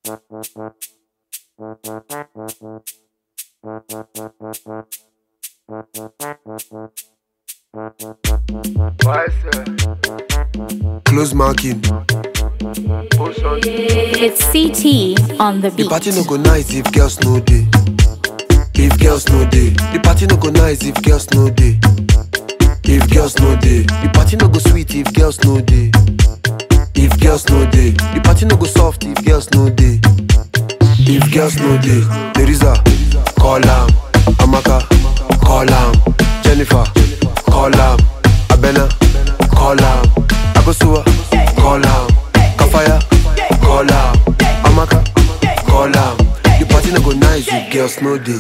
Close marking. It's CT on the The beat. party no go nice if girls no day. If girls no day, the party no go nice if girls no day. If girls no day, the party no go sweet if girls no day. If girls no day, the party no go soft if girls no day. If girls no day, there is a call am, Amaka, call am, Jennifer, call am, Abena, call am, Akosua, call am, Kafaya, call am, Amaka, call am. The party no go nice if girls no day.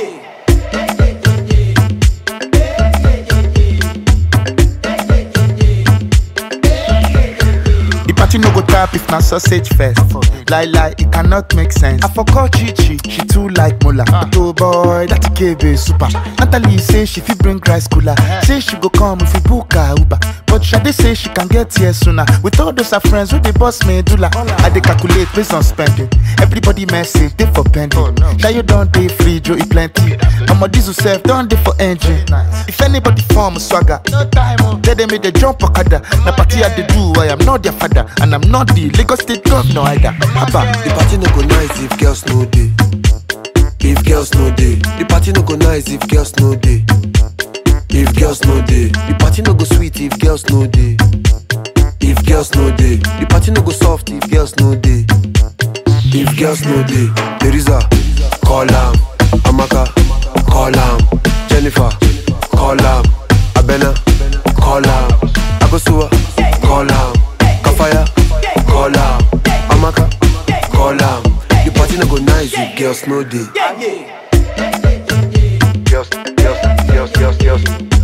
The party no go tap if na sausage first. Lie lie, it cannot make sense. I forgot Chichi, she too like Mola. But oh boy, that KB super. Natalie say she fit bring rice cooler. Say she go come if we book her Uber. But Shade say she can get here sooner. With all those her friends with the boss medulla. I dey calculate based on spending. Everybody message they for pending. Shayo don't dey free, Joe e plenty. I'ma diesel self don't dey for engine. If anybody form swagger, no time. Tell them make they jump okada. Na party I dey do, I am not their father, and I'm not the Lagos State governor either. Abba. The party no go nice if girls no day. If girls no day, the party no go nice if girls no day. If girls no day, the party no go sweet if girls no day. If girls no day, the party no go soft if girls no day. If girls no day, there is a call am, Amaka, call am, Jennifer, call am, Abena, call am, Akosua, call am, Kafaya, call am, Amaka, call am. The party no go nice if girls no day. Girls, girls, girls, girls, girls.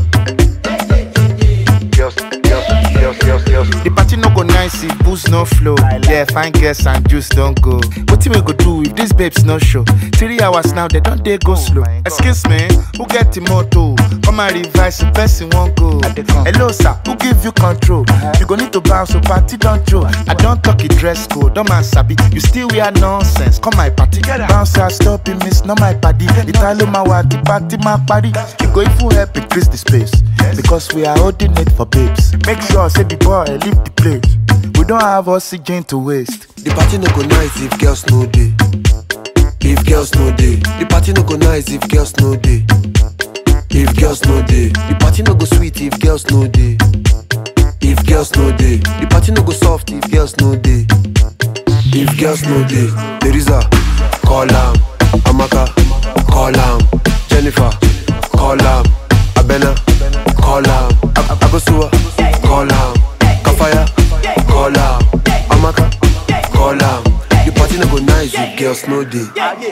Girls, girls, girls, girls, girls. The party no go nice if booze no flow. Yeah, fine girls and juice don't go. What we go do if these babes no show? Three hours now, they don't they go slow. Excuse me, who get the motto? Come and revise the person won't go. Hello, sir, who give you control? You go need to bounce, so party don't show. I don't talk it dress code, don't man sabi. You still wear nonsense. Come my party, bounce, I stop it, miss, not my party. Italo my the party, my party. You go if you help increase the space. Because we are holding it for babes. Make sure, say the boy, leave the place. We don't have oxygen to waste. The party no go nice if girls no day. If girls no day, the party no go nice if girls no day. If girls no day, the party no go sweet if girls no day. If girls no day, the party no go soft if girls no day. If girls no day, there is a call am, Amaka, call am, Jennifer, call am, Abena, call am, Ab- Abosua, call am, Kafaya, call am, Amaka, call am. The party no go nice if girls no day.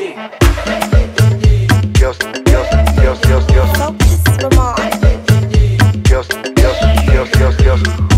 Girls, girls, girls, girls, girls, Focus, Ramon. girls, girls, girls, girls, girls.